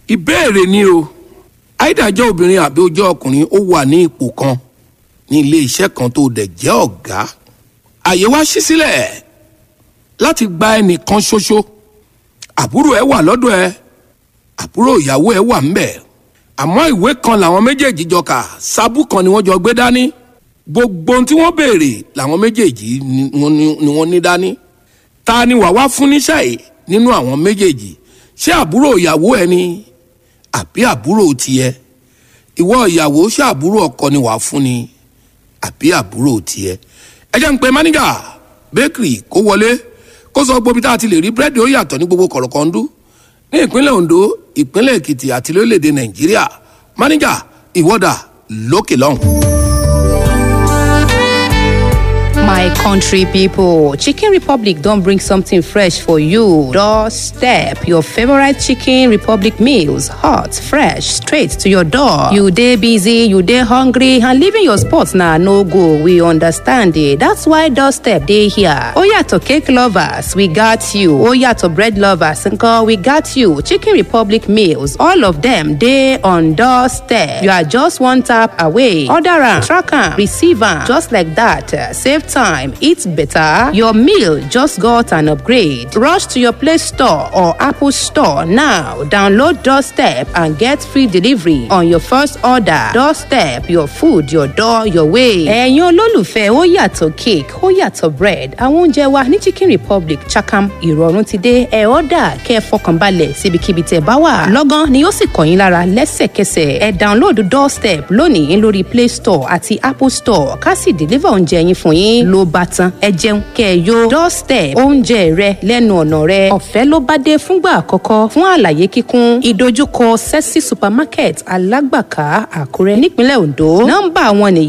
ìbéèrè ni o àìdájọ́ obìnrin àbí ojú ọkùnrin ó wà ní ipò kan ní ilé iṣẹ́ kan tó dẹ̀ jẹ́ ọ̀gá àyè wá ṣí sílẹ̀ láti gba ẹnìkan ṣoṣo àbúrò ẹ wà lọ́dọ̀ ẹ àbúrò ìyàwó ẹ wà ńbẹ̀ àmọ́ ìwé kan làwọn méjèèjì jọ kà sábú kan ni wọ́n jọ gbé dání gbogbo ohun tí wọ́n béèrè làwọn méjèèjì ni wọ́n ní- ni wọ́n ní dání ta ni wàá wá fún níṣẹ́ yìí nínú àwọn méjèèjì ṣé àbúrò ìyàwó ẹ ni àbí àbúrò tiẹ̀ ìwọ ìyàwó ṣé àbúrò ọkọ ni wàá fún ni àbí àbúrò tiẹ̀ ẹ jẹ́ ń pe máníjà bakery kó wọlé kó sọ gbóbi tá a ti lè rí búrẹ́dì ó yàtọ̀ ní gbogbo kọ̀rọ̀kọ̀ndú ní ìpínlẹ̀ ondo ìpínlẹ̀ èkìtì àti lórílẹ̀‐èdè nàìjíríà máníjà ìwọ́dà lókè lọ́hùn. My country people, Chicken Republic don't bring something fresh for you. Doorstep your favorite Chicken Republic meals, hot, fresh, straight to your door. You day busy, you day hungry, and leaving your spot now no go. We understand it. That's why Doorstep day here. Oh yeah, to cake lovers, we got you. Oh yeah, to bread lovers, uncle, we got you. Chicken Republic meals, all of them day on Doorstep. You are just one tap away. Order am, track am, receive am, just like that. Uh, Save time, eat better. Your meal just got an upgrade. Rush to your Play Store or Apple Store now. Download Doorstep and get free delivery on your first order. Doorstep, your food, your door, your way. Ẹ̀yin olólùfẹ́ ó yàtọ̀ cake, ó yàtọ̀ bread. Àwọn oúnjẹ wa ní Chicken Republic Chakam ìrọ̀rùn ti dé. Ẹ ọ́dà kẹ́ ẹ fọkànbalẹ̀ síbikíbi tẹ̀ bá wà. Lọ́gán ni ó sì kàn yín lára lẹ́sẹ̀kẹsẹ̀. Ẹ download Doorstep lónìí lórí Play Store àti Apple Store ká sì deliver oúnjẹ yín fún yín ló bá tán. Ẹ jẹun kẹ́ ẹ yó. Doorstep oúnjẹ rẹ lẹ́nu ọ̀nà rẹ. Ọ̀fẹ́ ló bá dé fúngbà àkọ́kọ́ fún àlàyé kíkún. Ìdojúkọ Sẹ́sì Supermarket Alágbàká Àkúrẹ́ nípínlẹ̀ Ondo. Nọ́mbà wọn nìyí.